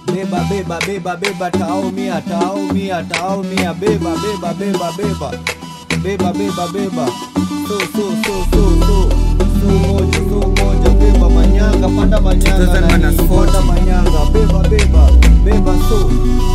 beba beba beba beba taumia taumia taumia beba beba beba beba beba beba beba so so so so so so moja so moja beba manyanga panda manyanga 2000 nani, minus 40. panda manyanga beba beba beba so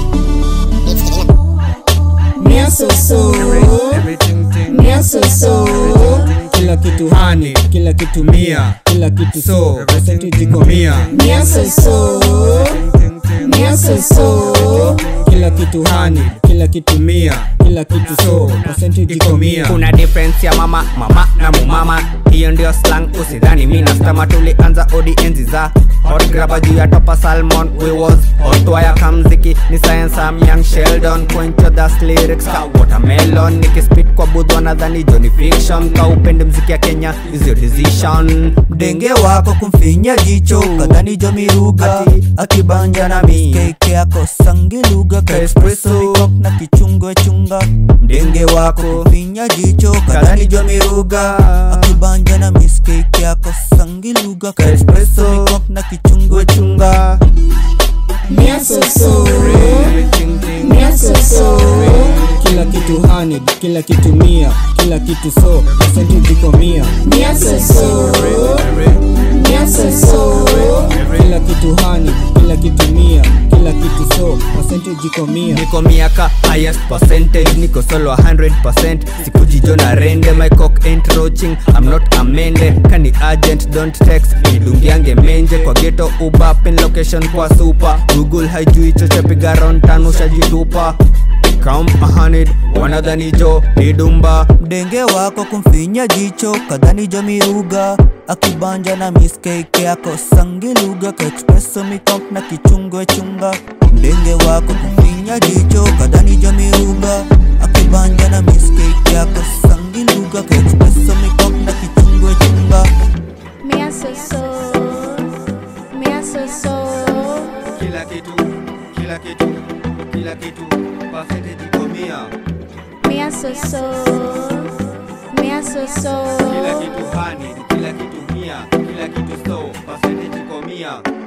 Mia so so, Everything ting. mia so so, kila kitu Honey. kila kitu Mia. kila kitu So, percentage iko mia. mia so so, Ting, ting. mia so so. kila kitu Honey. kila kitu Mia. kila kitu so percentage Iko mia. kuna difference ya mama mama na mumama hiyo ndio slang usidhani mi nastama tulianza odi enzi za hot graba juu ya topa salmon we was hot wire kamziki ni science am young sheldon point your das lyrics ka watermelon nikispit kwa budhwa nadhani joni fiction ka upende mziki ya kenya is your decision mdenge wako kumfinya jicho kadhani jomiruga akibanja na miskeke yako sangiluga kaespresso mikok na kichungwe chunga mdenge wako kumfinya jicho kadhani jomiruga akibanja na miskeke yako sangiluga kaespresso mikok na kichungwe chunga Mia so so, Everything ting. mia so so, kila kitu honey kila kitu mia kila kitu so percentage iko mia mia so so, mia so so, kila kitu honey kila kitu mia kila kitu so percentage iko mia niko miaka highest percentage niko solo 100% sikujijo na rende my cock ain't roaching i'm not amende kani agent don't text nidungiange menje kwa geto uba pin location kwa super google haijui choche piga round tano shajitupa come a hundred wanadhani jo nidumba mdenge wako kumfinya jicho kadhani jomiruga akibanja na miskeke yako sangiluga kaexpresso mikok na kichungwe chunga mdenge wako kumfinya jicho kadhani jomiruga akibanja na miskeke yako sangiluga kaexpresso mikok na kichungwe chunga mia so so, mia so so. kila kitu kila kitu kila kitu percentage iko mia Mia so so, mia so so, kila kitu hani kila kitu mia kila kitu so percentage iko mia